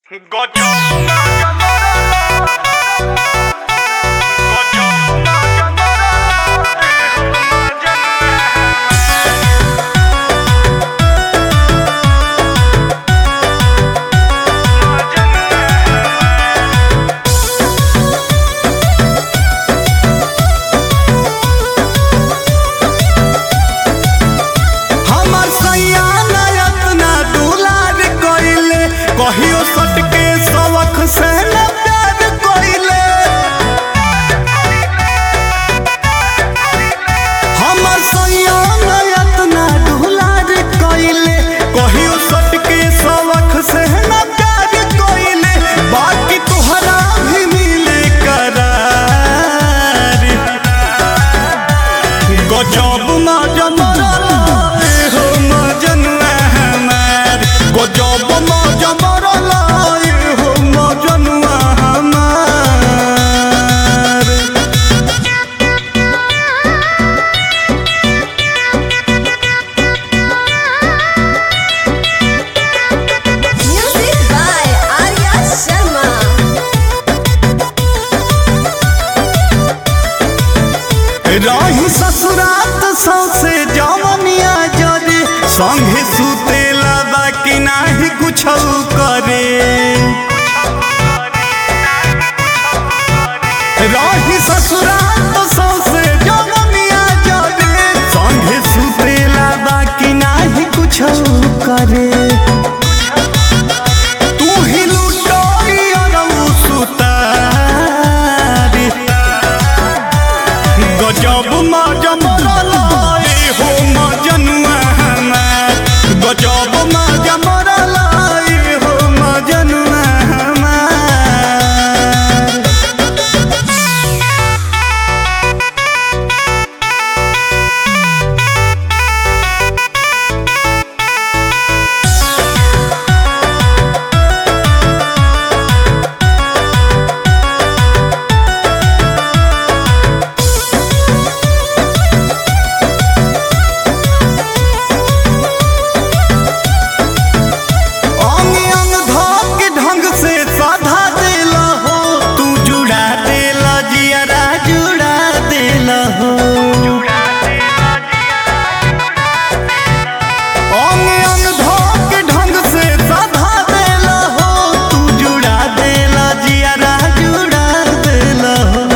हमर सैया नयत ना दुलार कइले कहियो सटके सवख से न प्यार कइले हमर सैया नयत ना दुलार कइले कहियो सटके सवख से न प्यार कइले बाकी तोहरा भी मिले करार गजब मजा मरला ए हो मजनुआ हमार गजब मजा मरला ए हो मजनुआ हमार Music by Arya Sharma. रही ससुरात सौसे जवनिया जरे संगे सुतेला बाकी नाही कुछ करे रही ससुरात सौसे जवनिया जरे संगे सुतेला बाकी नाही कुछ करे तू ही लुटोई और सुतारी गजब मजा मरला ए हो मजनुआ हमार गजब मजा मरला ए हो मजनुआ हमार अंग अंग धोक ढंग से साधा देला हो तू जुड़ा देला जियरा जुड़ा देला हो अंग अंग धोक ढंग से साधा देला हो तू जुड़ा देला जियरा जुड़ा देला हो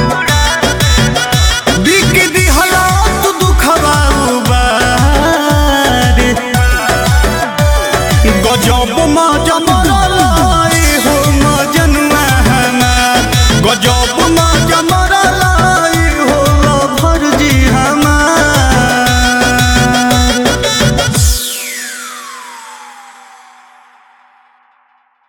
बिक दिहला तू दुखवा उबारे गजब मजम